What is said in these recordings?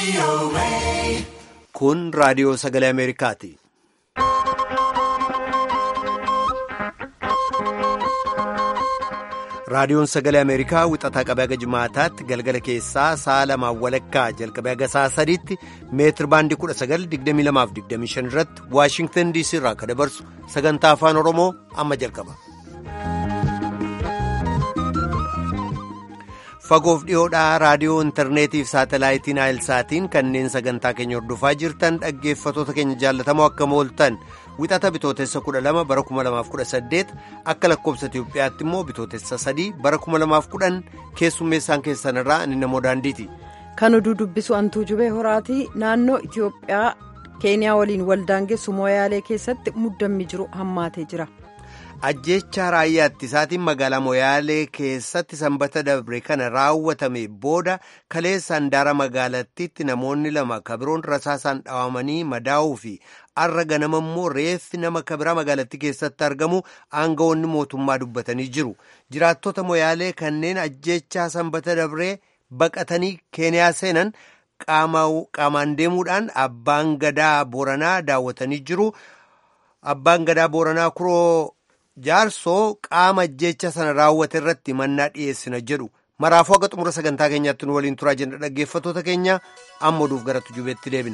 Kun raadiyoo sagalee Ameerikaati. Raadiyoon sagalee Ameerikaa wixataa qabee haga jimaataatti galgala keessaa sa'a lamaan walakkaa jalqabee haga sa'a sadiitti meetir baandii 1922-25 irratti Waashingtan DC irraa akka dabarsu sagantaa afaan Oromoo amma jalqaba. Fagoof dhiyoodhaa raadiyoo intarneetiif saatalaayitiin aayilsaatiin kanneen sagantaa keenya hordofaa jirtan dhaggeeffatoota keenya jaallatamoo akka mooltan wixata bitootessa 12 bara 2018 akka lakkoobsa Itiyoophiyaatti immoo bitootessa 3 bara 2010 keessummeessaan keessan irraa ani namoo daandiiti. Kan oduu dubbisu antuu jubee horaatii naannoo Itiyoophiyaa keeniyaa waliin waldaangeessu mooyaalee keessatti muddammi jiru hammaatee jira. ajjeechaa raayyaa ittisaatiin magaalaa moyaalee keessatti sanbata dabre kana raawwatame booda kaleessa handaara magaalattiitti namoonni lama kabiroon rasaasaan dhawamanii madaa'uu fi arra ganama immoo reeffi nama kabiraa magaalattii keessatti argamu aangawoonni mootummaa dubbatanii jiru jiraattota moyaalee kanneen ajjeechaa sanbata dabree baqatanii keeniyaa seenan qaamaan deemuudhaan abbaan gadaa booranaa daawwatanii jiru abbaan gadaa booranaa kuroo. jaarsoo qaama ajjeecha sana raawwate irratti mannaa dhiyeessina jedhu maraafuu akka xumura sagantaa keenyaatti nu waliin turaa jenna dhaggeeffatoota keenya amma oduuf gara tujubeetti deebina.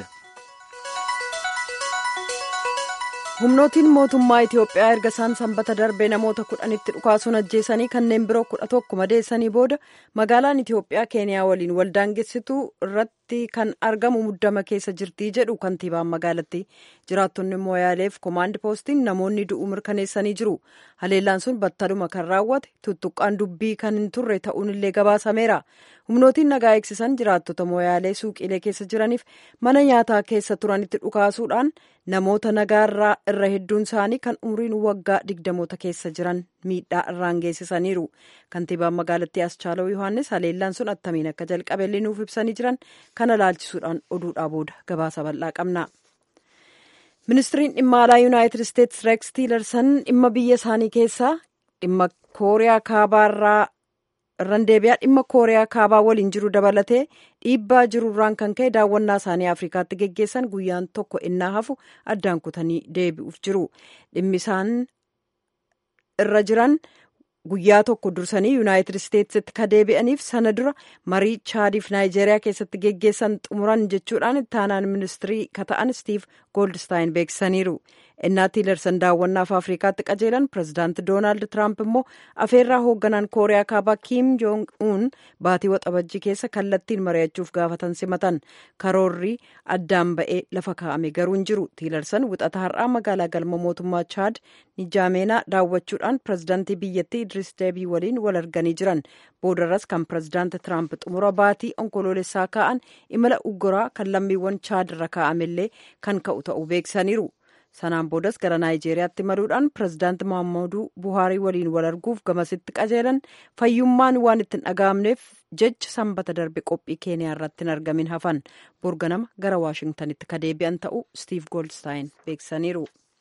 humnootiin mootummaa itiyoophiyaa erga isaan sanbata darbee namoota kudhanitti dhukaasuun ajjeesanii kanneen biroo kudha tokko madeessanii booda magaalaan itiyoophiyaa keeniyaa waliin waldaangessituu irratti kan argamu muddama keessa jirtii jedhu kantiibaan magaalattii jiraattonni mooyaaleef koomaandi poostiin namoonni du'uu mirkaneessanii jiru haleellaan sun battaluma kan raawwate tuttuqqaan dubbii kan hin turre ta'uun illee gabaasameera humnootiin nagaa eegsisan jiraattota mooyaalee suuqiilee keessa jiraniif mana nyaataa keessa turanitti dhukaasuudhaan namoota nagaarraa irra hedduun isaanii kan umriin waggaa digdamoota keessa jiran miidhaa irraan geessisaniiru kantiibaan magaalattii aschaaloo yohaannis haleellaan sun attamiin akka jalqabe nuuf ibsanii jiran kana laalchisuudhaan oduudhaa booda gabaasa bal'aa qabna. ministiriin dhimma alaa yuunaayitid isteetsi reeks tiilersan dhimma biyya isaanii keessaa dhimma kooriyaa kaabaarraa irraan deebi'aa dhimma kooriyaa kaabaa waliin jiru dabalatee dhiibbaa jirurraan kan ka'e daawwannaa isaanii afrikaatti geggeessan guyyaan tokko innaa hafu addaan kutanii deebi'uuf jiru dhimmi isaan irra jiran guyyaa tokko dursanii yuunaayitid isteetsitti ka deebi'aniif sana dura marii chaadiif naayijeeriyaa keessatti geggeessan xumuran jechuudhaan ittaanaan ministirii ka ta'an stiiv gooldistaayinn beeksisaniiru innaa tiilersan daawwannaaf afrikaatti qajeelan pirezidaanti doonaald tiraamp immoo afeerraa hoogganaan kooriyaa kaabaa kiim joong uun baatii waxabajjii keessa kallattiin mari'achuuf gaafatan simatan karoorri addaan ba'ee lafa kaa'ame garuu hin jiru tiilersan wixata har'aa magaalaa galma mootummaa chaad nijaameenaa daawwachuudhaan pirezidaantii biyyattii idris deebii waliin wal arganii jiran boodarras kan pirezidaanti tiraamp xumura baatii onkoloolessaa kaa'an imala ugguraa kan lammiiwwan chaad irra kaa'amellee kan ka'u ta'uu beeksisaniiru. sanaan boodas gara naayijeeriyaatti maluudhaan pirezidaanti mohaammaduu buhaarii waliin wal arguuf gamasitti qajeelan fayyummaan waan ittiin dhaga'amneef jecha sanbata darbe qophii keeniyaa irratti hin argamin hafan borganama gara waashingtanitti ka deebi'an ta'uu stiiv goolstaayin beeksisaniiru.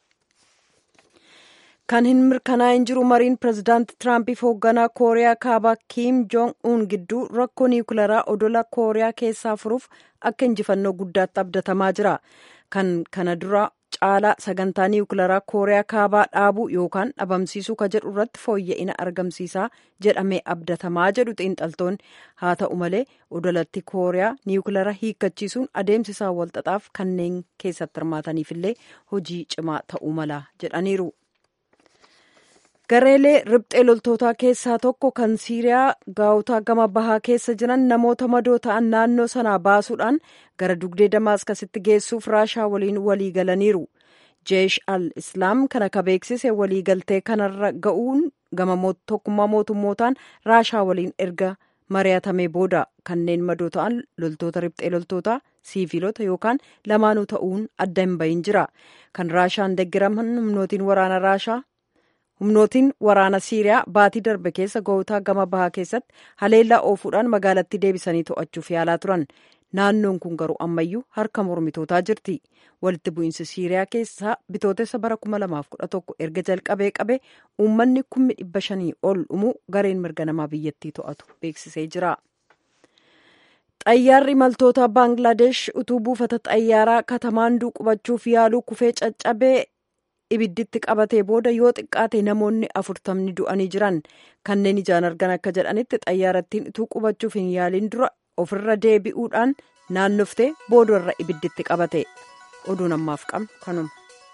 kan hin mirkanaa'in jiru mariin pirezidaanti tiraampiif hoogganaa kooriyaa kaabaa kiim joong uun gidduu rakkoo niwukilaraa odola kooriyaa keessaa furuuf akka injifannoo guddaatti abdatamaa jira kan kana dura caalaa sagantaa niwukilaraa kooriyaa kaabaa dhaabuu yookaan dhabamsiisuu ka jedhu irratti fooyya'ina argamsiisaa jedhamee abdatamaa jedhu xiinxaltoonni haa ta'u malee odolatti kooriyaa niwukilaraa hiikkachiisuun adeemsisaa walxaxaaf kanneen keessatti hirmaataniifillee hojii cimaa ta'uu mala jedhaniiru. gareelee riphxee loltootaa keessaa tokko kan siiriyaa gaa'otaa gama bahaa keessa jiran namoota madoo ta'an naannoo sanaa baasuudhaan gara dugdee damaaskasitti geessuuf raashaa waliin walii galaniiru jeesh al islaam kana ka beeksise waliigaltee kanarra ga'uun gama tokkummaa mootummootaan raashaa waliin erga mari'atamee booda kanneen madoo ta'an loltoota riphxee loltootaa siiviilota yookaan lamaanuu ta'uun adda hin bahin jira kan raashaan deggiraman humnootiin waraana raashaa humnootiin waraana siiriyaa baatii darbe keessa gaa'otaa gama bahaa keessatti haleellaa oofuudhaan magaalattii deebisanii to'achuuf yaalaa turan naannoon kun garuu ammayyuu harka mormitootaa jirti walitti bu'iinsi siiriyaa keessaa bitootessa bara 2011 erga jalqabee qabe uummanni kummi dhibba shanii ol dhumuu gareen mirga namaa biyyattii to'atu beeksisee jira. xayyaarri imaltoota baangilaadesh utuu buufata xayyaaraa katamaanduu qubachuuf yaaluu kufee caccabee ibidditti qabatee booda yoo xiqqaate namoonni afurtamni du'anii jiran kanneen ijaan argan akka jedhanitti xayyaarattiin utuu qubachuuf hin yaaliin dura ofirra deebi'uudhaan naannoftee boodarra ibidditti qabate oduun ammaaf qabnu kanuma.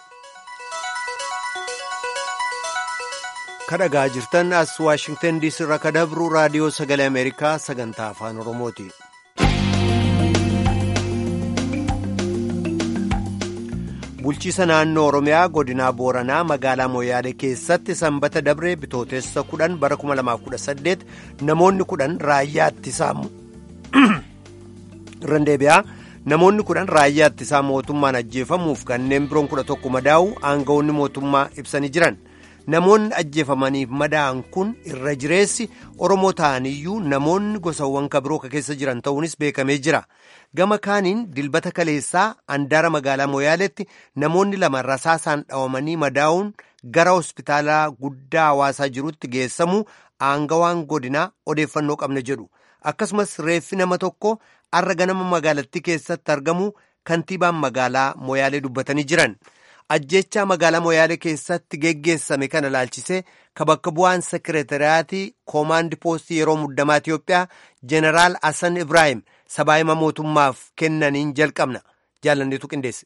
kadhagaa jirtan as waashingtan diisii irraa kadabru raadiyoo sagalee ameerikaa sagantaa afaan oromooti. bulchiisa naannoo oromiyaa godinaa booranaa magaalaa moyaalee keessatti sanbata dabree bitootessa kudhan bara 2018 namoonni kudhan raayyaa ittisaa irrandeebi'aa namoonni kudhan raayyaa ittisaa mootummaan ajjeefamuuf kanneen biroon kudha tokko madaa'u aangawoonni mootummaa ibsanii jiran. namoonni ajjeefamaniif madaa'an kun irra jireessi oromoo ta'aniyyuu namoonni gosawwan kabiroo keessa jiran ta'uunis beekamee jira gama kaaniin dilbata kaleessaa andaara magaalaa moyaaleetti namoonni lama rasaasaan dhawamanii madaa'uun gara hospitaalaa guddaa hawaasaa jirutti geessamuu aangawaan godinaa odeeffannoo qabna jedhu akkasumas reeffi nama tokko arra ganama magaalattii keessatti argamu kantiibaan magaalaa moyaalee dubbatanii jiran. ajjechaa magaalaa moyaalee keessatti geggeessame kana laalchisee ka bakka bu'aan sekireetariyaatii koomaandi poostii yeroo muddamaa Itiyoophiyaa jeneraal Hassan Ibrahim sabaayima mootummaaf kennaniin jalqabna jaalanneetu qindeesse.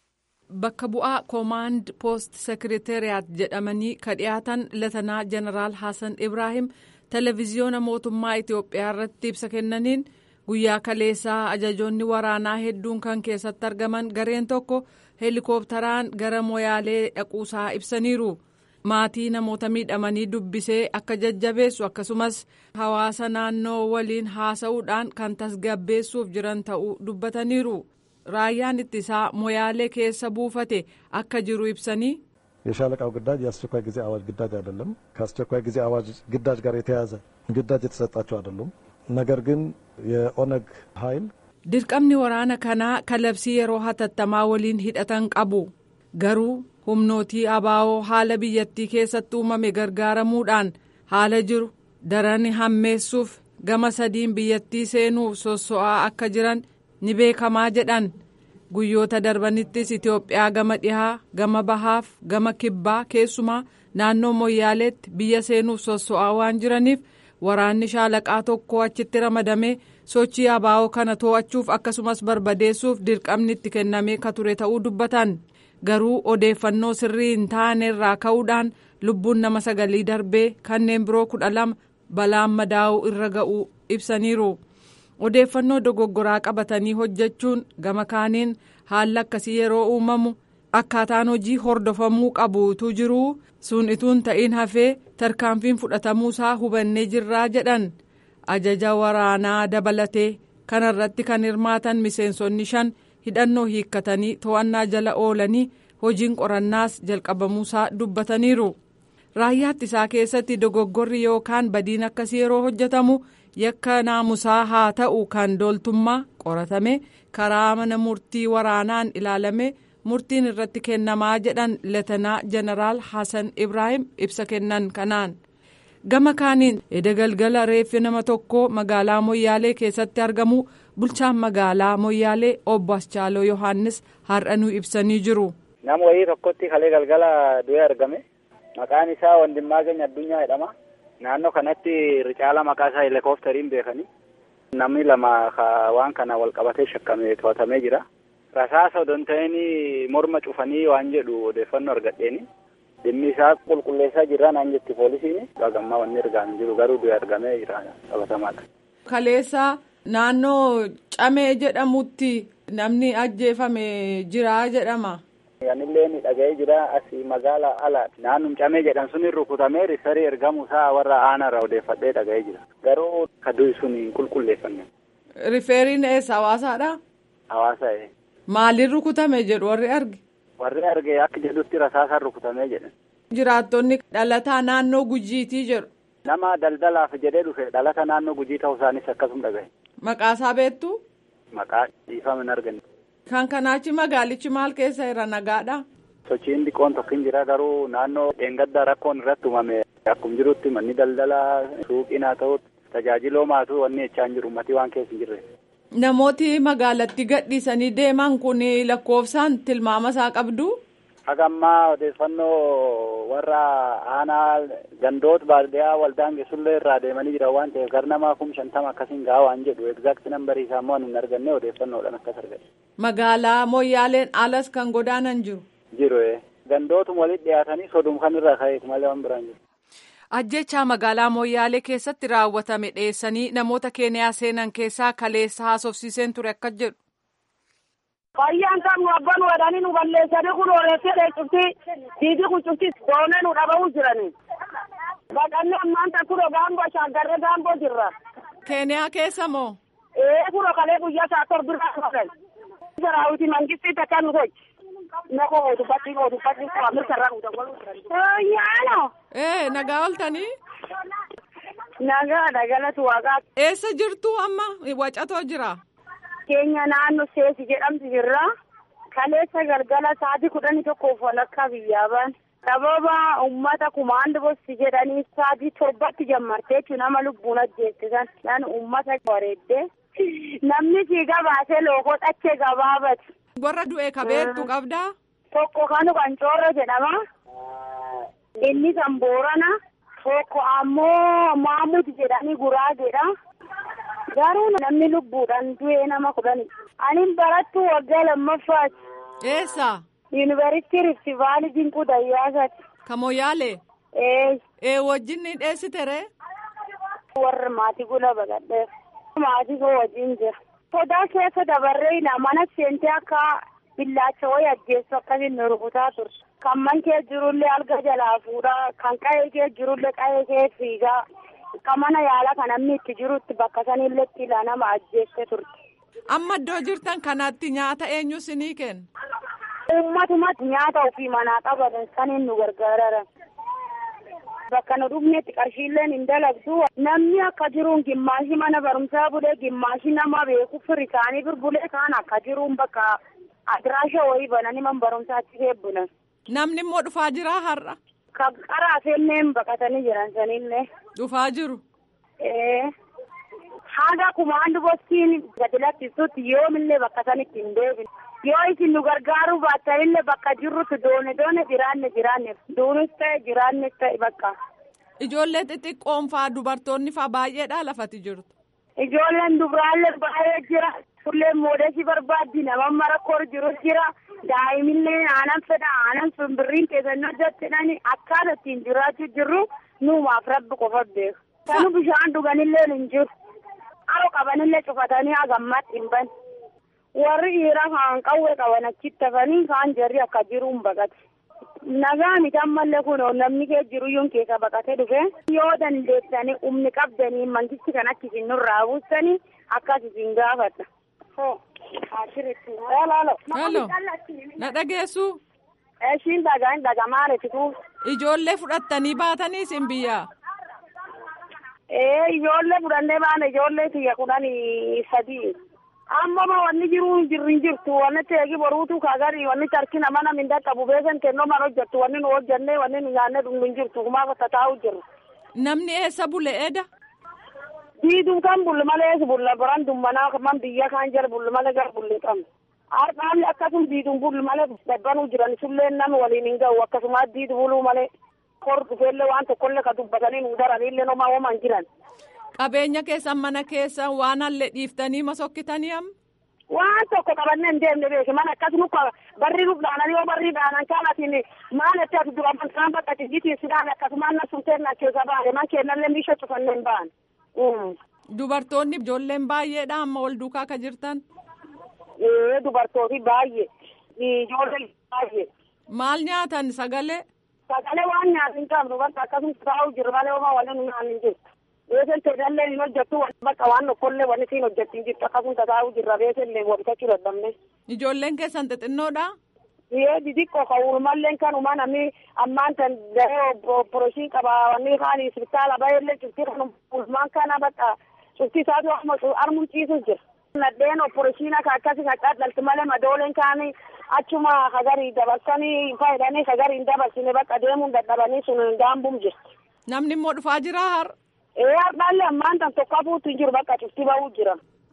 Bakka bu'aa koomaand poost sekireetariyaat jedhamanii ka dhiyaatan latanaa jeneraal Hassan Ibrahim televiziyoona mootummaa Itiyoophiyaa irratti ibsa kennaniin guyyaa kaleessaa ajajoonni waraanaa hedduun kan keessatti argaman gareen tokko. heelikooptaraan gara moyaalee dhaquusaa ibsaniiru maatii namoota miidhamanii dubbisee akka jajjabeessu akkasumas hawaasa naannoo waliin haasa'uudhaan kan tasgabbeessuuf jiran ta'uu dubbataniiru raayyaan ittisaa moyaalee keessa buufate akka jiru ibsanii. የሻለቃው ግዳጅ የአስቸኳይ ጊዜ አዋጅ ግዳጅ አይደለም። ከአስቸኳይ ጊዜ አዋጅ ግዳጅ ጋር የተያያዘ ግዳጅ የተሰጣቸው አይደሉም። ነገር ግን የኦነግ ኃይል dirqamni waraana kanaa kalabsii yeroo hatattamaa waliin hidhatan qabu garuu humnootii abaa'oo haala biyyattii keessatti uumame gargaaramuudhaan haala jiru daran hammeessuuf gama sadiin biyyattii seenuuf sosso'aa akka jiran ni beekamaa jedhan guyyoota darbanittis itiyoophiyaa gama dhihaa gama bahaaf gama kibbaa keessumaa naannoo moyyaaleetti biyya seenuuf sosso'aa waan jiraniif waraanni shaalaqaa tokko achitti ramadamee sochii abaa'oo kana to'achuuf akkasumas barbadeessuuf dirqamni itti kennamee ka ture ta'uu dubbatan garuu odeeffannoo sirrii hin taane irraa ka'uudhaan lubbuun nama sagalii darbee kanneen biroo kudha lama balaan madaa'uu irra ga'uu ibsaniiru odeeffannoo dogoggoraa qabatanii hojjechuun gama kaaniin haalli akkasii yeroo uumamu akkaataan hojii hordofamuu qabuutu jiruu sun ituun ta'in hafee tarkaanfiin fudhatamuusaa hubannee jirraa jedhan. ajaja waraanaa dabalatee kanarratti kan hirmaatan miseensonni shan hidhannoo hiikkatanii to'annaa jala oolanii hojiin qorannaas jalqabamuusaa dubbataniiru raayyaa ittisaa keessatti dogoggorri yookaan badiin akkasii yeroo hojjetamu yakka naamusaa haa ta'u kan dooltummaa qoratame karaa mana murtii waraanaan ilaalame murtiin irratti kennamaa jedhan leetanaa jeneraal hasan ibraahim ibsa kennan kanaan. gama kaaniin edda galgala reeffi nama tokko magaalaa moyyaalee keessatti argamu bulchaan magaalaa moyyaalee obbo Aschaaloo Yohaannis har'a nu ibsanii jiru. Nama wayii tokkotti kalee galgala du'ee argame maqaan isaa Wandimmaa Keenya Addunyaa jedhama. Naannoo kanatti ricaala maqaa isaa heelikoofteriin beekanii namni lama waan kana wal qabatee shakkamee to'atamee jira. Rasaasa odoo hin ta'in morma cufanii waan jedhu odeeffannoo argadheeni. dhimmi isaa qulqulleessaa jirra naan jetti poolisiin dhagammaa wanni argaan jiru garuu du'e argamee jira qabatamaadha. Kaleessa naannoo camee jedhamutti namni ajjeefame jira jedhama. Anillee ni dhaga'ee jira asii magaala ala naannum camee jedhan sun rukutamee risarii ergamu isaa warra aanarra odeeffadhee dhaga'ee jira garuu kaduu sun hin qulqulleeffanne. Rifeeriin eessa hawaasaadha? Hawaasa ee. Maaliin rukutame jedhu warri arge? warri arge akka jedhutti rasaasaan rukutamee jedhan. Jiraattonni dhalataa naannoo gujiitii jedhu. Nama daldalaaf jedhee dhufe dhalata naannoo gujii ta'uu isaanis akkasuma dhagahe. Maqaasaa beektu? Maqaa dhiifama hin arganne. Kan kanaachi magaalichi maal keessa irra nagaadha? Sochiin xiqqoon tokko hin jira garuu naannoo dheengaddaa rakkoon irratti uumame akkuma jirutti manni daldalaa suuqiin haa ta'u tajaajiloo maatuu wanni jechaa hin jiru ummatii waan keessa hin jirre. Namooti magaalatti gadhiisanii deeman kun lakkoofsaan tilmaama isaa qabdu. Hagammaa odeeffannoo warra aanaa gandoota baadiyyaa waldaan geessullee irraa deemanii jiran waan ta'eef gara namaa kum shantama akkasiin gahaa waan jedhu egzaakti nambarii isaa immoo hin arganne odeeffannoodhaan akkas argate. Magaalaa Moyyaaleen alas kan godaanan jiru. Jiru gandootuma walitti dhiyaatanii sodum kan irraa ka'eeti malee waan biraan jiru. Ajjechaa magaalaa Moyyaalee keessatti raawwatame dhiyeessanii namoota keeniyaa seenan keessaa kaleessa haasofsiiseen ture akka jedhu. Fayyaan qabnu abbaan wadhanii nu balleessanii kun oolessee cufti diidii kun cufti doonee nu dhabamuu jirani. Baqannee ammaan takkuroo gaamboo shaaggarree gaamboo jirra. Keeniyaa keessa moo? Ee kuroo kalee guyyaa isaa torbirraa dhufan. Saraawiti mangistii takka nu gochi. Nako dubbatti koo dubbatti koo mirga irraa guutan waluu jiran. Yaano. Ee nagaa ooltanii? Nagaa dagalatu waaqaa. Eessa jirtu amma wacatoo jira? keenya naannoo seesi jedhamtu jirra. Kaleessa galgala sa'aatii kudhanii tokkoof walakkaa biyyaa ba'an. Sababa uummata kumaandi bosti jedhanii sa'aatii torbatti jammartee jechuun nama lubbuun ajjeessisan. Nan uummata bareeddee. Namni siigaa baasee lookoo dhachee gabaabati. Warra du'e kabeettu qabdaa? Tokko kanu kan coorra jedhama. Inni kan boorana. Tokko ammoo maamut jedhanii guraageedha. Garuu namni lubbuudhaan du'ee nama kudhani. Ani barattu waggaa lammaffaati. Eessa? Yuunivarsiitii Rifti Vaalii Dinquu Dayyaasaati. Ka Moyyaalee? Ee. Ee wajjin ni dheessite ree? Warra maatii gula baqadheef. Maatii koo wajjin jira. Sodaa keessa dabarree mana seentee akka billaacha wayii ajjeessu akkasiin nu rukutaa turte. Kan man kee jirullee alga jalaa fuudhaa, kan qa'ee kee jirullee qa'ee kee fiigaa. Kan mana yaalaa kan namni itti jirutti bakka sanillee itti nama ajjeesse turte. Amma iddoo jirtan kanatti nyaata eenyu sinii kenna? Uummatumatti nyaata ofii manaa qabatan saniin nu gargaaran. Bakka nu dhufnetti qarshiilleen hin dalagdu. Namni akka jiruun gimmaashi mana barumsaa bulee gimmaashi nama beeku firi isaanii birbulee kaan akka jiruun bakka adiraasha wayii bananii man barumsaatti eebbunan. Namni immoo dhufaa jira har'a? Kan qaraa seenneen baqatanii jiran sanillee. Dhufaa jiru. Ee. Haga kumaandu bostiin gadi lakkisutti yoomillee bakka sanitti hin deebine. Yoo isin nu gargaaruu baattanillee bakka jirrutti doone doone jiraanne jiraanne duunis ta'e jiraannes ta'e bakka. Ijoollee xixiqqoon faa dubartoonni faa baay'eedha lafati jirtu. Ijoolleen dubraallee baay'ee jira. Tulleen moodeesii barbaaddi nama marakkoo jiru jira. Daa'imillee aanan fedha aanan simbirriin keessannoo hojjettidhani akkaataa ittiin jiraachuu jirru nuumaaf rabbi qofa beeku. Kanu bishaan dhuganillee hin jiru. Haroo qabanillee cufatanii hagammatti hin bane. Warri dhiiraa kaan qawwee qaban achitti hafanii kaan jarri akka jiruun baqate. Nagaa miti ammallee kun namni kee jiru yuun keessa baqatee dhufe. Yoo dandeessanii humni qabdanii mangisti kan akka isin nurraa buustanii akkas isin gaafadha. Halo. Na dhageessu. Ishiin dhagaa hin dhagamaa reetitu. Ijoollee fudhattanii baatanii isin biyyaa. Ee ijoollee fudhannee baana ijoollee kiyya kudhanii sadii. Amma ma wanni jiru jirri hin jirtu wanni teegi boruutu kaagari wanni tarki nama nam hin dhaqqabu beekan kennoo man hojjettu wanni nu hojjennee wanni nu nyaannee dhumnu hin jirtu kumaaf tataa'u jirru. Namni eessa bule eda? Diiduu kan bulli malee bulla baran dummanaa man biyya kan jala bulli malee gara bulli qabna. Har'aan akkasuma diiduun bulli malee dadbanuu jiran sullee namni waliin hin ga'u akkasuma diidu buluu malee kor dhufeellee waan tokkollee ka dubbatanii nu daranillee nomaa homaan jiran. Qabeenya keessan mana keessan waan hallee dhiiftanii masokkitanii amma? Waan tokko qabannee hin deemne beeki mana akkasuma barri nuuf dhaananii yoo barri dhaanan kaanatiin maal itti ati dura kan bakka cijjitii sidaan akkasuma na sumteen na keessa baane man kennallee bisha cufannee hin baane. Dubartoonni ijoolleen baay'eedha amma wal duukaa ka jirtan. Ee dubartooti baay'ee ijoolleen baay'ee. Maal nyaatan sagalee? Sagalee waan nyaatu hin qabnu bakka akkasuma taa'u jiru malee homaa waliin nyaanni hin jiru. Beekan teedallee hin hojjettu bakka waan tokkollee wanni siin hojjetti hin jirtu akkasuma taa'u jirra beekallee wabitachuu dadhabne. Ijoolleen keessan xixinnoodha? Yee xixiqqoo kan uumalleen kanuma namni ammaan kan garee opereeshinii qaba wanni kaan isbitaala baay'eellee cuftii kan ulmaan kana bakka cuftii isaatu armuun ciisus jira. Nadheen opereeshinii akka akkasii kan dhadhalti malee madooleen kaanii achuma hagarii dabarsanii fayyadanii hagarii hin dabarsine bakka deemuun dadhabanii sun gaambuun jirti. Namni immoo dhufaa jira har. Ee har'aallee ammaan tan tokko hafuutu hin jiru bakka cuftii ba'uu jira.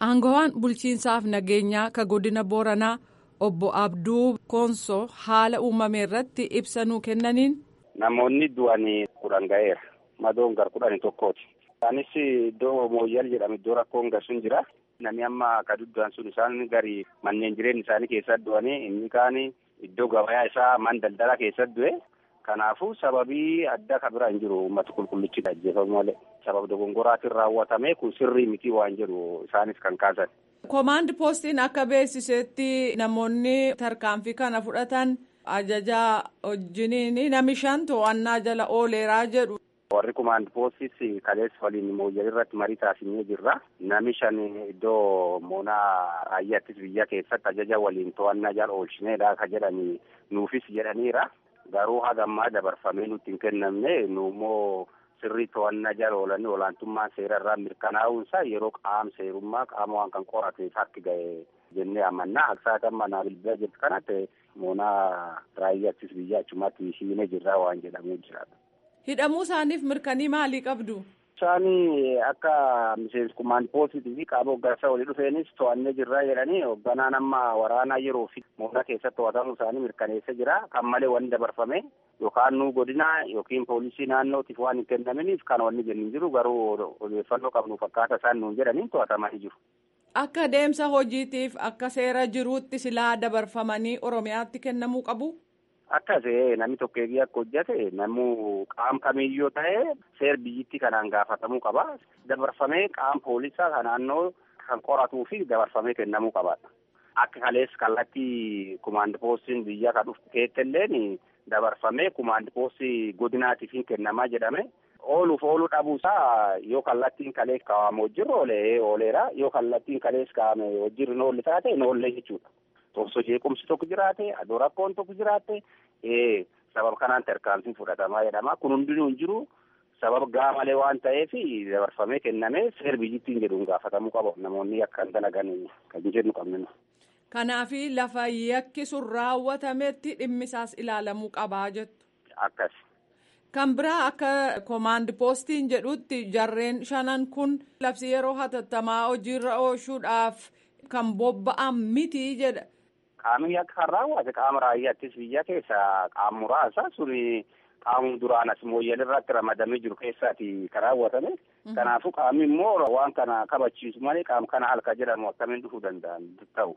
Aangawaan bulchiinsaaf nageenyaa ka godina Booranaa obbo Abduu Koonsoo haala uumame irratti ibsa nuu kennaniin. Namoonni du'anii kudhan ga'eera. Madoon gar kudhanii tokkooti. Isaanis iddoo mooyyal jedhamu iddoo rakkoon garsuun jira. Namni amma akka duddaan sun isaan gari manneen jireenya isaanii keessatti du'anii inni kaan iddoo gabayaa isaa man daldala keessatti du'e. Kanaafuu sababii adda ka bira hin jiru uummata qulqullichi ajjeefamu malee sababa dogongoraatiin raawwatame kun sirrii miti waan jedhu isaanis kan kaasan. Koomaandi poostiin akka beeksisetti namoonni tarkaanfii kana fudhatan ajajaa wajjiniin nami shan to'annaa jala ooleeraa jedhu. Warri koomaandi poostis kaleessa waliin mooyyal irratti marii taasisnee jirra. Nami shan iddoo moonaa raayyaattis biyya keessatti ajaja waliin to'annaa jala oolchineedha ka jedhanii nuufis jedhaniira. Garuu hagammaa dabarfamee nutti hin kennamne nu immoo sirrii to'annaa jala oolanii olaantummaan seera irraa mirkanaa'uunsaa yeroo qaama seerummaa qaama waan kan qorateef harki ga'e jennee amannaa aksaatan manaa bilbila jirtu kanatti moonaa raayyaattis biyya achumatti hiinee jirraa waan jedhamuu jira. Hidhamuu isaaniif mirkanii maalii qabdu? Isaan akka miseensi kumaan poositii fi qaama hoggansa walii dhufeenis to'annee jirra jedhanii hogganaan amma waraanaa yeroo fi moona keessatti to'atamuu isaanii mirkaneessa jira. Kan malee wanni dabarfame yookaan nu godina yookiin poolisii naannootiif waan hin kennaminiif kan wanni jennu jiru garuu odeeffannoo qabnu fakkaata isaan nuun jedhaniin to'atamanii jiru. Akka deemsa hojiitiif akka seera jiruutti silaa dabarfamanii Oromiyaatti kennamuu qabu. Akkas namni tokko eegee akka hojjate namuu qaam kamiyyoo ta'e seer biyyittii kanaan gaafatamuu qaba. Dabarfamee qaam poolisaa kan naannoo kan qoratuu fi dabarfamee kennamuu qaba. Akka kalees kallattii kumaandi poostiin biyya kan dhuftu keettelleen dabarfamee kumaandi poostii godinaatiif hin kennamaa jedhame. Ooluuf ooluu dhabuusaa yoo kallattiin kalees kaa'ame hojirra oolee ooleera yoo kallattiin kalees kaa'ame hojirri noolle taate noolle jechuudha. Osoo jeequmsi tokko jiraate adoo rakkoon tokko jiraate sababa kanaan tarkaanfiin fudhatamaa jedhama kun hundinuu hin jiru sababa gaa malee waan ta'eef dabarfamee kennamee seer biyyittiin jedhuun gaafatamuu qaba namoonni akka hin dalagan kan jennu qabnu. Kanaaf lafa yakki sun raawwatametti dhimmisaas ilaalamuu qabaa jettu. Akkas. Kan biraa akka koomaandi poostiin jedhutti jarreen shanan kun labsii yeroo hatattamaa hojiirra oolchuudhaaf kan bobba'an miti jedha. Qaamni akka kan raawwate qaama raayyaattis biyya keessa qaama muraasa suni qaamni duraan as mooyyal irratti ramadamee jiru keessaati kan raawwatame. Kanaafuu qaamni immoo waan kana kabachiisu malee qaama kana halka jedhamu akkamiin dhufuu danda'an ta'u.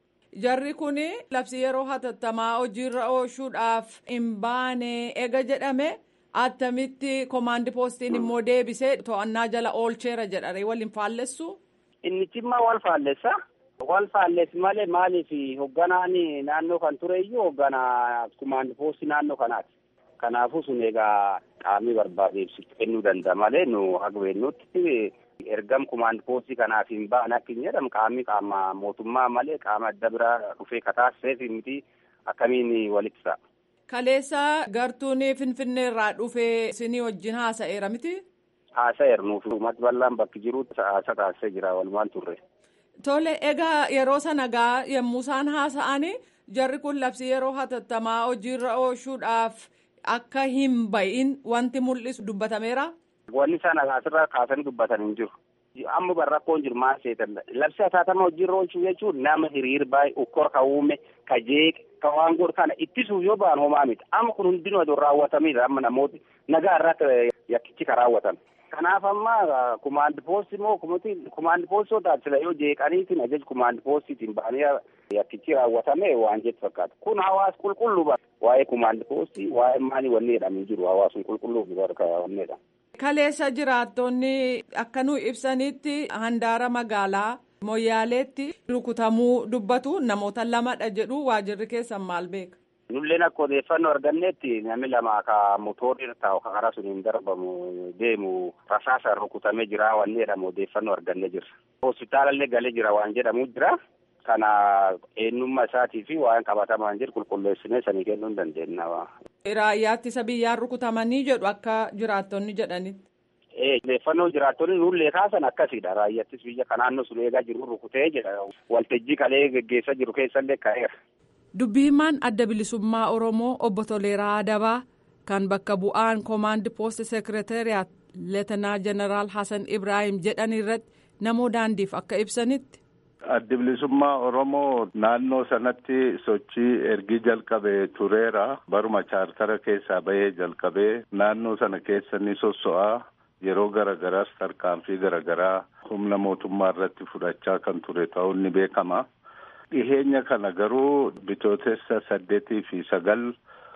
Jarri kun labsii yeroo hatattamaa hojiirra oolchuudhaaf hin baane ega jedhame attamitti koomaandi poostiin immoo deebisee to'annaa jala oolcheera jedhare waliin faallessu. Inni cimmaa wal faallessa. Wal faallessi malee maaliif hogganaan naannoo kan ture iyyuu hogganaa kumaandi poostii naannoo kanaati. Kanaafuu sun egaa qaamni barbaade ibsitu kennuu danda'a malee nu haga beeknutti ergam kumaandi poostii kanaaf hin ba'an akka hin jedhamu qaamni qaama mootummaa malee qaama adda biraa dhufee kataasiseef miti akkamiin walitti ta'a. Kaleessa gartuun Finfinnee irraa dhufee isinii wajjin haasa'eera miti? Haasa'eera nuuf uummata bal'aan bakki jirutti haasa taasisee jira walumaan turre. Tole egaa yeroo sana gaa yommuu isaan haasa'anii jarri kun labsii yeroo hatattamaa hojiirra oolchuudhaaf akka hin bahin wanti mul'isu dubbatameera. Wanni isaan asirraa kaasanii dubbatan hin jiru. Amma bara rakkoon jiru maal seetan labsii hatattamaa hojiirra oolchuu jechuun nama hiriir baay'ee ukkor ka uume ka jeeqe ka waan godhu kana ittisuuf yoo ba'an homaa miti. Amma kun hundinuu aduu raawwatamiidha amma namooti nagaa irratti yakkichi ka raawwatan. Kanaaf amma kumaandi poostii moo kumaandi poostii taasisa yoo jeeqaniitiin ajaja kumaandi poostiitiin ba'anii yakkichi raawwatame waan jettu fakkaata. Kun hawaasa qulqulluu bara waa'ee kumaandi poostii waa'ee maalii wanni jedhamee jiru hawaasni qulqulluu barka wanneedha. Kaleessa jiraattonni akka nu ibsanitti handaara magaalaa Moyyaaleetti rukutamuu dubbatu namoota lamadha jedhu waajirri keessan maal beeka. Nulleen akka odeeffannoo argannetti namni lama ka motorri irra taa'u karaa sun hin darbamu deemu rasaasa rukutamee jira wanni jedhamu odeeffannoo argannee jirra. Hospitaalallee galee jira waan jedhamu jira. Kana eenyummaa isaatii fi waan qabatamaan jiru qulqulleessinee sanii kennuu hin dandeenya. Raayyaa ittisa biyyaan rukutamanii jedhu akka jiraattonni jedhanitti. Odeeffannoo jiraattonni nullee kaasan akkasiidha. Raayyaa ittisa biyya kan naannoo sun eegaa jiru rukutee jedha. Waltajjii kalee geggeessaa jiru keessallee ka'eera. Dubbii himaan adda bilisummaa Oromoo obbo Toleeraa Adabaa kan bakka bu'aan koomaandi poost seekreteriyaat leetanaa jeneraal Hasan Ibrahim jedhan irratti namoo daandiif akka ibsanitti. Addi bilisummaa Oromoo naannoo sanatti sochii ergi jalqabee tureera. Baruma chaartara keessaa bahee jalqabee naannoo sana keessa ni sosso'aa. Yeroo garagaraas tarkaanfii garagaraa humna mootummaa irratti fudhachaa kan ture ta'uun ni beekama. Dhiheenya kana garuu bitootessa saddeetii fi sagal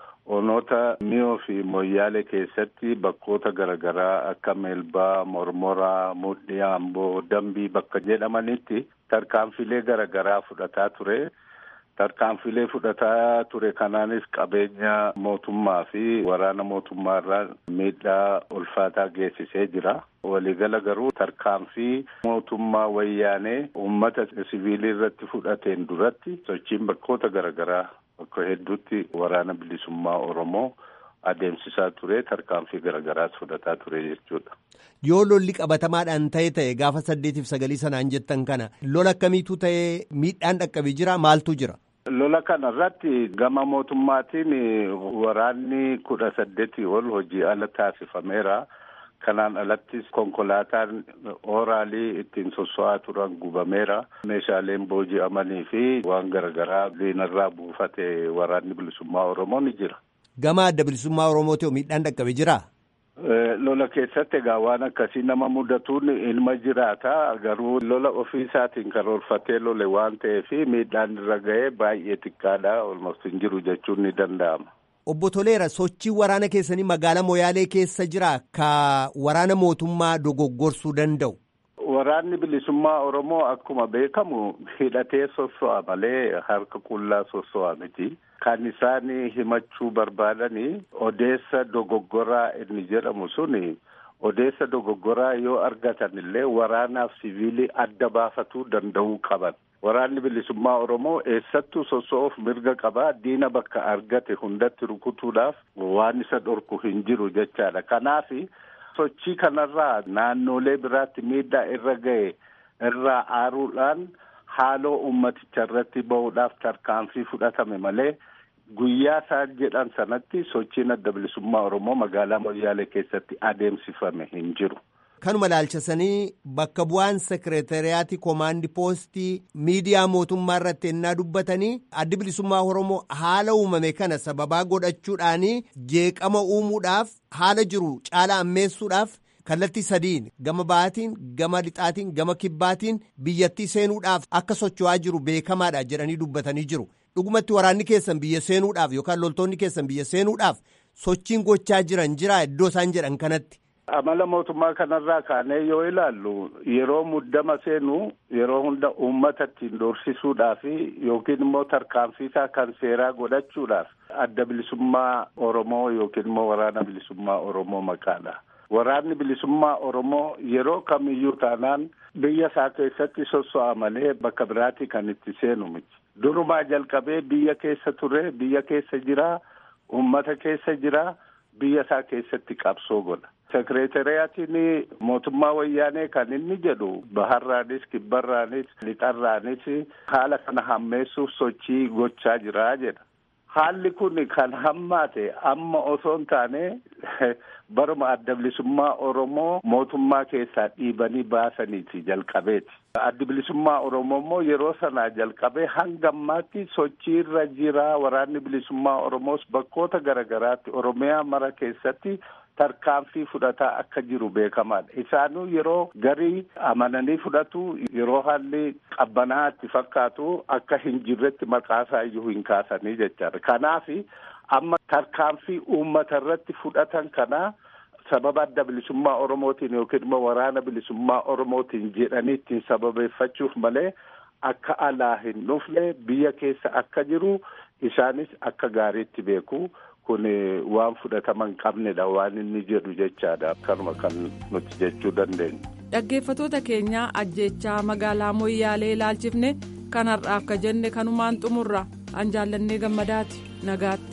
onoota miyoo fi moyyaalee keessatti bakkoota garagaraa akka meelbaa, mormoraa, mudhii, amboo, dambii bakka jedhamanitti tarkaanfilee garagaraa fudhataa ture. tarkaanfilee fudhataa ture kanaanis qabeenya mootummaa fi waraana mootummaa irraa miidhaa ulfaataa geessisee jira. Waliigala garuu tarkaanfii mootummaa wayyaanee uummata siviilii irratti fudhateen duratti sochiin bakkoota garaagaraa bakka hedduutti waraana bilisummaa Oromoo adeemsisaa ture tarkaanfii garaagaraas fudhataa ture jechuudha. Yoo lolli qabatamaadhaan ta'e ta'e gaafa saddeetiif sagalii sanaan jettan kana lola akkamiitu ta'e miidhaan dhaqqabee jira maaltu jira? Lola kana irratti gama mootummaatiin waraanni kudha saddeetii ol hojii ala taasifameera. Kanaan alattis konkolaataan ooraalii ittiin sosso'aa turan gubameera. Meeshaaleen booji'amanii fi waan garaagaraa diinarraa buufate waraanni bilisummaa Oromoo ni jira. Gama adda bilisummaa Oromootii miidhaan dhaqqabe jiraa? Lola keessatti egaa waan akkasii nama mudatuun ilma jiraata garuu lola ofii isaatiin karoorfatee lole waan ta'eef miidhaan irra ga'ee baay'ee xiqqaadha olmost hin jiru jechuun ni danda'ama. Obbo Toleera sochii waraana keessanii magaalaa Moyaalee keessa jira ka waraana mootummaa dogoggorsuu danda'u. Waraanni bilisummaa Oromoo akkuma beekamu hidhatee sosso'a malee harka qullaa sosso'a miti. Kan isaan himachuu barbaadanii odeessa dogoggoraa inni jedhamu suni odeessa dogoggoraa yoo argatan illee waraanaaf siviilii adda baafatuu danda'uu qaban. Waraanni bilisummaa Oromoo eessattuu sosso'uuf mirga qabaa diina bakka argate hundatti rukutuudhaaf waan isa dhorku hin jiru jechaadha. Kanaaf sochii kanarraa naannolee biraatti miidhaa irra ga'e irraa aaruudhaan haaloo ummaticha irratti bahuudhaaf tarkaanfii fudhatame malee guyyaa isaan jedhan sanatti sochiin adda bilisummaa Oromoo magaalaa Moyyaalee keessatti adeemsifame hin jiru. Kanuma ilaalchisanii bakka bu'aan sekireetariyaatii koomaandii poostii miidiyaa mootummaa irratti ennaa dubbatanii addi bilisummaa Oromoo haala uumame kana sababaa godhachuudhaanii jeeqama uumuudhaaf haala jiru caala ammeessuudhaaf kallattii sadiin gama ba'aatiin gama lixaatiin gama kibbaatiin biyyattii seenuudhaaf akka socho'aa jiru beekamaadha jedhanii dubbatanii jiru. Dhugumatti waraanni keessan biyya seenuudhaaf yookaan loltoonni keessan biyya seenuudhaaf sochiin gochaa jiran jira iddoo isaan jedhan kanatti. Amala mootummaa kanarraa kaanee yoo ilaallu yeroo muddama seenu yeroo hunda uummata ittiin doorsisuudhaaf yookiin immoo tarkaanfiisaa kan seeraa godhachuudhaaf adda bilisummaa Oromoo yookiin immoo waraana bilisummaa Oromoo maqaadha. Waraanni bilisummaa Oromoo yeroo kamiyyuu taanaan biyya isaa keessatti sosso'a malee bakka biraatti kan itti seenu miti. Durumaa jalqabee biyya keessa ture, biyya keessa jira, uummata keessa jira, biyya isaa keessatti qabsoo godha. Sekireetariyaatiin mootummaa wayyaanee kan inni jedhu baharraanis kibbarraanis lixarraanis haala kana hammeessuuf sochii gochaa jira jedha. Haalli kun kan hammaate amma osoo hin taane baruma adda bilisummaa Oromoo mootummaa keessaa dhiibanii baasaniiti jalqabeeti. Addi bilisummaa Oromoo immoo yeroo sanaa jalqabee hanga ammaatti sochii irra jira waraanni bilisummaa Oromoos bakkoota garaagaraatti Oromiyaa mara keessatti tarkaanfii fudhataa akka jiru beekamaadha. Isaanuu yeroo garii amananii fudhatu yeroo haalli qabbanaa itti fakkaatu akka hin jirretti maqaasaa iyyuu hin kaasanii jechaadha. Kanaaf amma tarkaanfii uummata irratti fudhatan kana sababa adda bilisummaa Oromootiin yookiin immoo waraana bilisummaa Oromootiin jedhanii ittiin sababeeffachuuf malee akka alaa hin dhufne biyya keessa akka jiru isaanis akka gaariitti beeku. kun waan fudhatama hin qabnedha waan inni jedhu jechaadha akkanuma kan nuti jechuu dandeenyu. Dhaggeeffatoota keenyaa ajjechaa magaalaa Moyyaalee ilaalchifne kanarraa akka jenne kanumaan xumurra an jaallannee gammadaati nagaatti.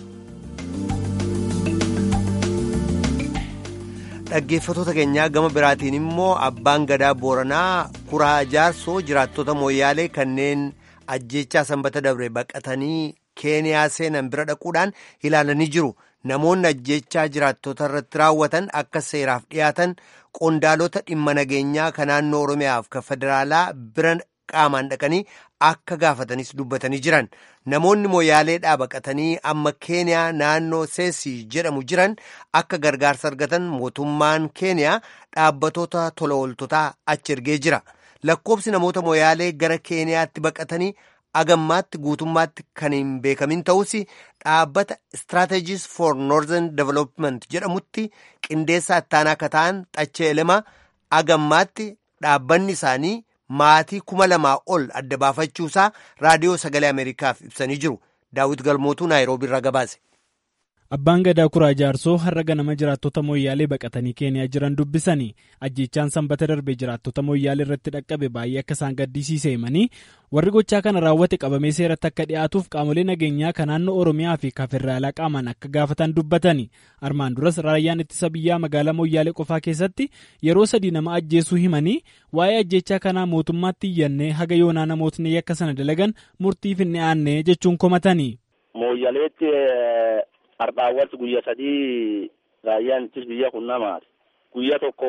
Dhaggeeffatoota keenyaa gama biraatiin immoo abbaan gadaa booranaa kuraa jaarsoo jiraattota Moyyaalee kanneen ajjechaa sanbata dabre baqatanii. keeniyaa seenan bira dhaquudhaan ilaalanii jiru namoonni ajjechaa jiraattota irratti raawwatan akka seeraaf dhiyaatan qondaalota dhimma nageenyaa ka naannoo oromiyaaf ka federaalaa bira qaamaan dhaqanii akka gaafatanis dubbatanii jiran namoonni mooyaaleedhaa baqatanii amma keeniyaa naannoo seesii jedhamu jiran akka gargaarsa argatan mootummaan keeniyaa dhaabbatoota tola ooltotaa achi ergee jira lakkoobsi namoota mooyaalee gara keeniyaatti baqatanii agammaatti guutummaatti kan hin beekamin ta'us dhaabbata strategies for northern development jedhamutti qindeessaa ittaanaa akka ta'an xachee elema agammaatti dhaabbanni isaanii maatii kuma lamaa ol adda baafachuusaa raadiyoo sagalee ameerikaaf ibsanii jiru daawit galmootuu naayiroobii irraa gabaase. Abbaan gadaa kuraa jaarsoo har'a ganama jiraattota mooyyaalee baqatanii keeniyaa jiran dubbisanii ajjechaan sanbata darbe jiraattota mooyyaalee irratti dhaqqabe baay'ee akka isaan gaddisiise himanii warri gochaa kana raawwate qabamee seeratti akka dhiyaatuuf qaamolee nageenyaa kan naannoo oromiyaa fi kan federaalaa qaamaan akka gaafatan dubbatanii armaan duras raayyaan ittisa biyyaa magaalaa mooyyaalee qofaa keessatti yeroo sadii nama ajjeesuu himanii waa'ee ajjechaa kanaa mootummaatti iyyannee haga yoonaa namootni akka sana dalagan murtiif hin dhiyaanne jechuun komatanii. mooyyaleetti hardhaawwatti guyya sadii raayyaan ittis biyya kun namaati guyya tokko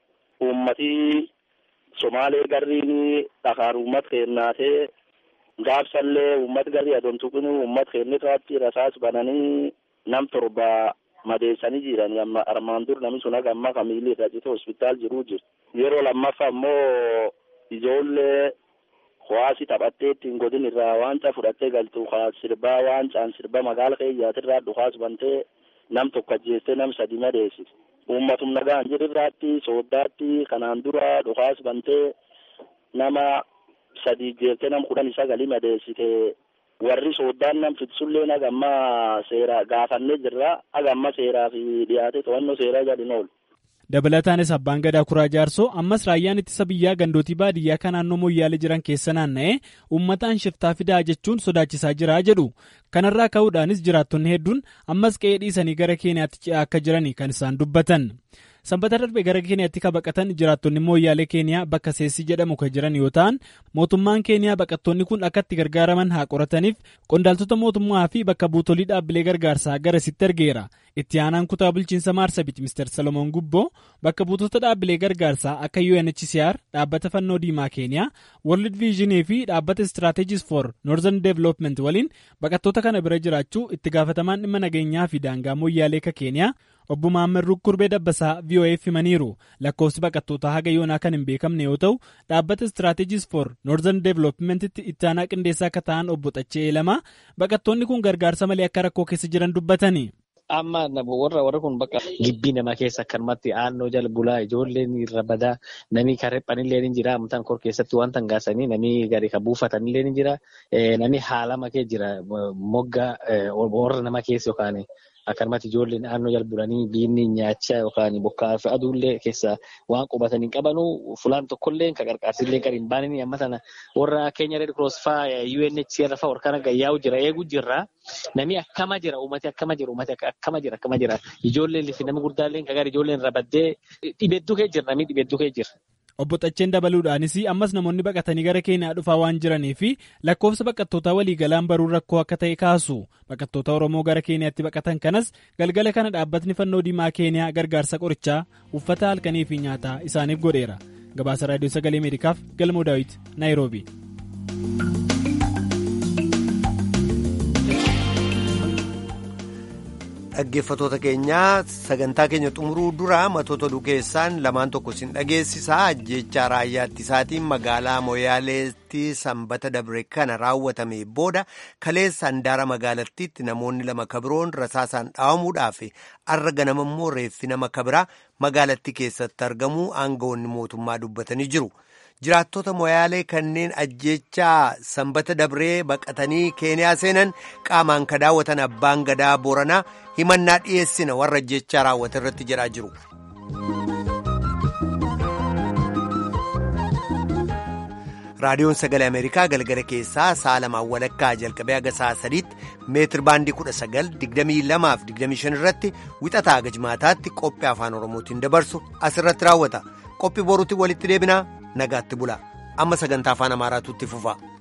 uummatii somaalee garriin dhakaan uummat kennaatee gaabsallee uummat garrii adontuqin uummat kennitaatti rasaas bananii nam torba madeessanii jiranii amma armaan dur namni sun haga amma kamiilii irra cite hospitaal jiruu jiru yeroo lammaffaa ammoo ijoollee Hawaasi taphattee ittiin godin irraa waancaa fudhattee galtu sirbaa waancaan sirba magaala keeyyaatirraa dhukaas bantee nam tokko ajjeestee nam sadi madeessite. Uummatum nagaan jirrirraatti sooddaatti kanaan dura dhukaas bantee nama sadi jeeftee nam kudhan sagali madeessite. Warri sooddaan nam fitsullee hagamma seera gaafannee jirra hagamma seeraa fi dhiyaate to'annoo seeraa jalin oolu. dabalataanis abbaan gadaa kuraa jaarsoo ammas raayyaan ittisa biyyaa gandootii baadiyyaa kan naannoo mooyyaalee jiran keessa naanna'ee uummataan shiftaa fidaa jechuun sodaachisaa jira jedhu kanarraa ka'uudhaanis jiraattonni hedduun ammas qe'ee dhiisanii gara keeniyaatti ce'aa akka jiranii kan isaan dubbatan sanbata darbe gara keeniyaatti kan baqatan jiraattonni mooyyaalee keeniyaa bakka seessi jedhamu kan jiran yoo ta'an mootummaan keeniyaa baqattoonni kun akka itti gargaaraman haa qorataniif qondaaltota mootummaa fi bakka buutolii dhaabbilee gargaarsaa garasitti ergeera. itti aanaan kutaa bulchiinsa maarsabit mister salomoon gubboo bakka buutota dhaabbilee gargaarsaa akka unhcr dhaabbata fannoo diimaa keeniyaa world viizhinii fi dhaabbata strategies for northern development waliin baqattoota kana bira jiraachuu itti gaafatamaan dhimma nageenyaa fi daangaa mooyyaalee ka keeniyaa obbo Maammed Rukkurbee Dabbasaa VOA'f himaniiru lakkoofsi baqattootaa haga yoonaa kan hin beekamne yoo ta'u dhaabbata strategies for northern developmentitti itti aanaa qindeessaa akka ta'an obbo Xachee Lamaa baqattoonni kun gargaarsa malee akka rakkoo keessa jiran dubbatani. amma warra warra kun bakka gibbii namaa keessa akkanumatti aannoo jala bulaa ijoolleen irra badaa namni kan riphanillee ni jira amantaan kor keessatti waan tangaasanii namni gadi kan buufatanillee ni jira namni haalama kee jira mogga warra nama keessa yookaan akkanumatti ijoolleen naannoo jala bulanii biinni nyaachaa yookaan bokkaa fi aduullee keessa waan qubatanii qabanu fulaan tokkollee kan qarqaarsillee kan hin baanini amma sana warra keenya red cross faa UNHCR faa warra gayyaa'u jira eeguu jirra namni akkama jira uummati akkama jira uummati akkama jira akkama jira ijoolleen fi namni guddaallee kan gara ijoolleen rabaddee dhibedduu kee jira namni dhibedduu kee jira. Obbo Xacheen dabaluudhaanis ammas namoonni baqatanii gara Keeniyaa dhufaa waan jiranii fi lakkoofsa baqattootaa waliigalaan baruun rakkoo akka ta'e kaasu baqattoota Oromoo gara Keeniyaatti baqatan kanas galgala kana dhaabbatni fannoo diimaa Keeniyaa gargaarsa qorichaa uffata halkanii fi nyaataa isaaniif godheera. Gabaasa Raadiyoo Sagalee Ameerikaaf Galmoo Daawit Naayiroobi. dhaggeeffatoota keenyaa sagantaa keenya xumuruu dura matoota oduu keessaan lamaan tokko isin dhageessisaa ajjeechaa raayyaa ittisaatiin magaalaa moyaaleetti sanbata dabre kana raawwatame booda kaleessa handaara magaalattiitti namoonni lama kabiroon rasaasaan dhaawamuudhaaf arra ganama immoo reeffi nama kabiraa magaalattii keessatti argamuu aangawoonni mootummaa dubbatanii jiru. jiraattota moyaalee kanneen ajjeechaa sanbata dabree baqatanii keeniyaa seenan qaamaan ka daawwatan abbaan gadaa booranaa himannaa dhiyeessina warra ajjeechaa raawwate irratti jedhaa jiru. raadiyoon sagalee ameerikaa galgala keessaa sa'a lamaan walakkaa jalqabee haga sa'a sadiitti meetir baandii kudha sagal digdamii lamaaf digdamii shan irratti wixataa haga jimaataatti qophii afaan oromootiin dabarsu asirratti raawwata qophii boruutti walitti deebinaa nagaatti bula amma sagantaa afaan amaaraatu itti fufa.